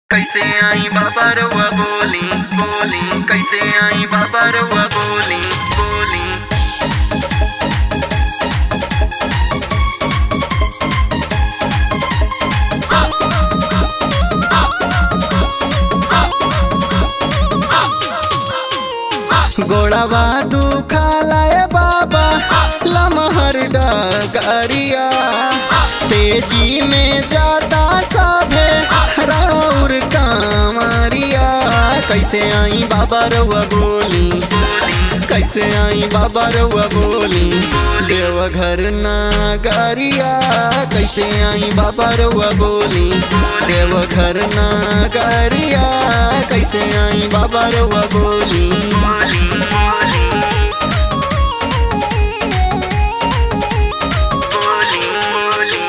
कैसे आई बाबा रउआ बोली बोली कैसे आई बाबा रउआ बोली बोली गोड़ावा दुखालाए बाबा लमहर डगरिया तेजी में जाता सभे राउर कामरिया कैसे आई बाबा रउआ बोली कैसे आई बाबा रउआ बोली देवघर नगरिया कैसे आई बाबा रउआ बोली देवघर नगरिया कैसे आई बाबा रउआ बोली बोली बोली बोली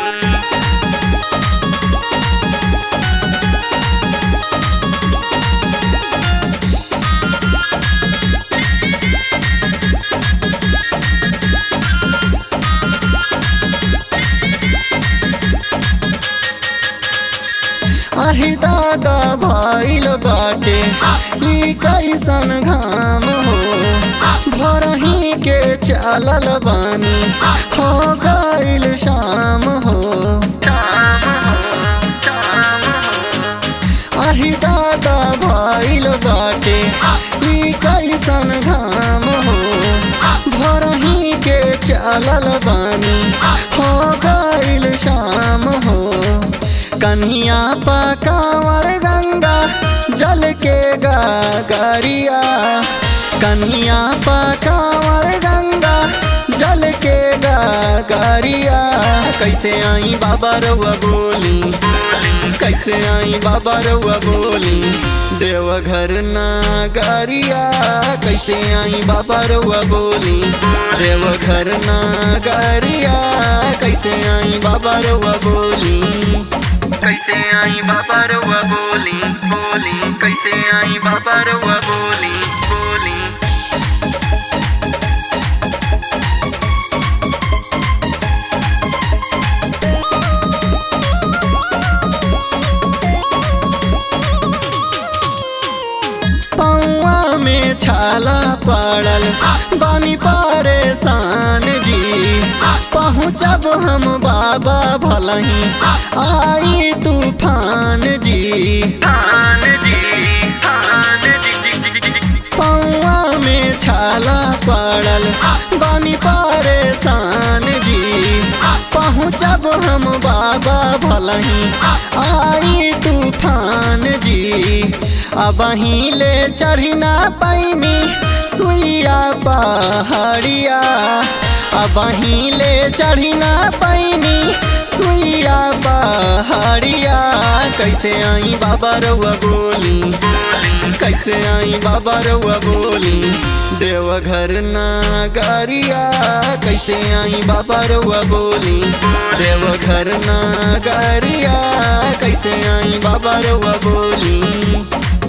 आही दादा भइल बाटे ई कैसन घाम हो भरही के चलल बानी हो गइल शाम हो शाम हो शाम हो आही दादा भइल बाटे ई कैसन घाम हो भरही के चलल बानी हो गइल शाम हो कन्हिया पकावर गंगा जल के गागरिया कन्हिया पकावर गंगा जल के गागरिया कैसे आई बाबा रउआ बोली कैसे आई बाबा रउआ बोली देवघर नगरिया कैसे आई बाबा रउआ बोली देवघर नगरिया कैसे आई बाबा रउआ बोली कैसे आई बाबा रउआ बोली बोली कैसे आई बाबा रउआ बोली बोली पौआ में छाला पड़ल बानी परेशान जी पहुँचब हम बाबा भलही आई तूफान जी थान जी थान जी जी जी जी जी पौआ में छाला पड़ल बानी परेशान जी पहुँचब हम बाबा भलही आई तूफान जी अब ले चढ़ी ना पैनी सुइया पहाड़िया अब ले चढ़ी ना पैनी सुइया पहाड़िया कैसे आई बाबा रउआ बोली कैसे आई बाबा रउआ बोली देवघर नगरिया कैसे आई बाबा रउआ बोली देवघर नगरिया कैसे आई बाबा रउआ बोली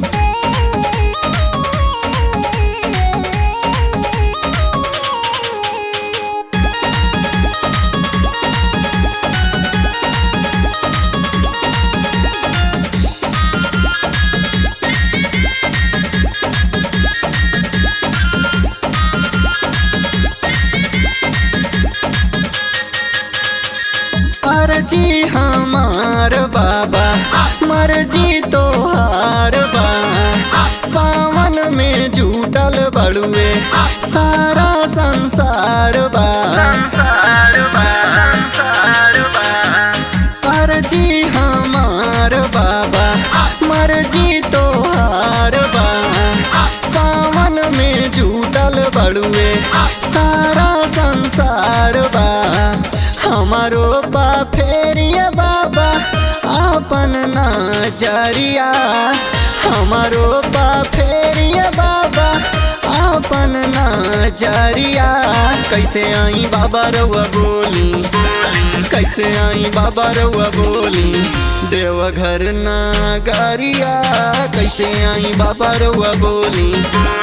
अर्जी हमार बाबा मर्जी तोहार बा सावन में जुटल बड़ुए सारा संसार बा संसार बा संसार बा अर्जी हमार बाबा मर्जी तोहार बा सावन में जुटल बड़ुए सारा संसार बा हमारो बा फेरिया बाबा आपन नजरिया हमारो बा फेरिया बाबा आपन नजरिया कैसे आई बाबा रउआ बोली कैसे आई बाबा रउआ बोली देवघर नगरिया कैसे आई बाबा रउआ बोली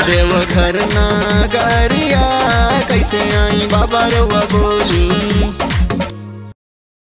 देवघर नगरिया कैसे आई बाबा रउआ बोली